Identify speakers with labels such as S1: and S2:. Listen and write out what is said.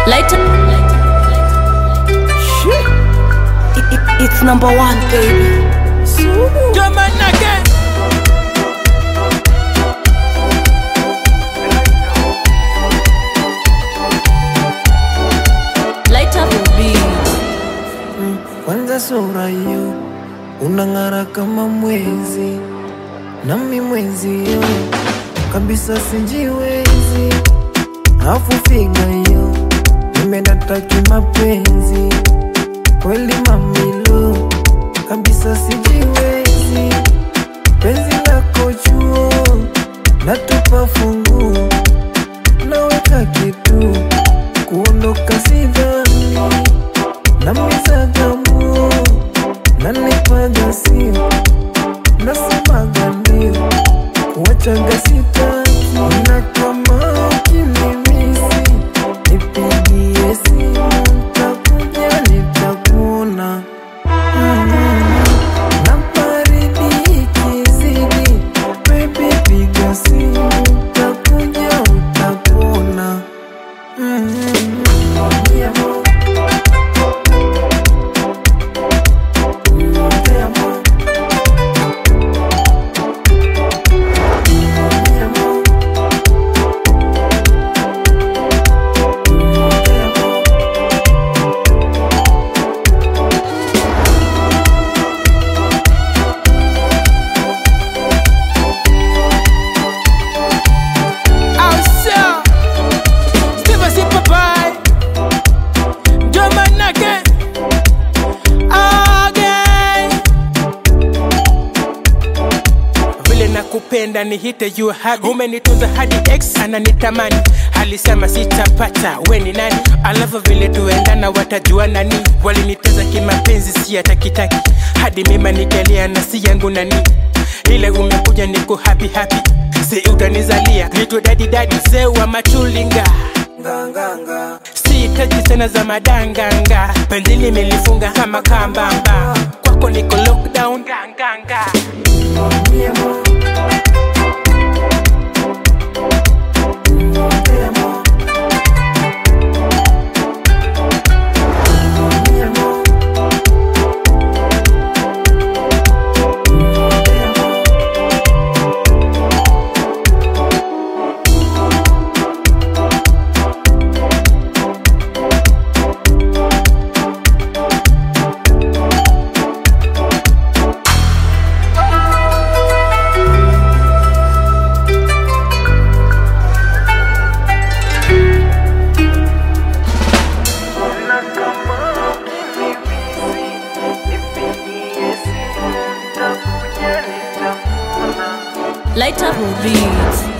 S1: Light up.
S2: It, it, it's number one, baby.
S3: German again.
S1: Light up beat.
S4: Kwanza sura hiyo unang'ara kama mwezi, nami mwezi hiyo kabisa sijiwezi. Afu figa hiyo nimedata kimapenzi, kweli mamilo kabisa sijiwezi. Penzi lako chuo natupa funguo, naweka kitu kuondoka sidhani namizagamuo nanipaga sio nasemaga ndio kuwachaga sitaki na kama ukinimisi nipigie simu ntakuja nitakuona na baridi ikizidi bebi piga simu ntakuja utakuona mm Te amo. Mi amor. Te amo.
S3: Awesome. Steve Asipa Bye. German again. Again. Vile nakupenda ni hite you hadi umenitunza hadi ex ananitamani alisema sitapata we ni nani alafu vile tuendana watajua nani waliniteza kimapenzi si hatakitaki hadi mima nikalia na si yangu nani ile umekuja niko happy happy si utanizalia nitwe dadi dadi mzee wa machulinga
S4: Nganganga.
S3: sihitaji tena za madanganga penzi limelifunga kama kambamba kwako niko lockdown ganganga
S4: Mi amor. Te amo. Mi amor. Te amo. Ona kama ukinimisi, nipigie simu, nitakuja nitakuona.
S1: Light up beat.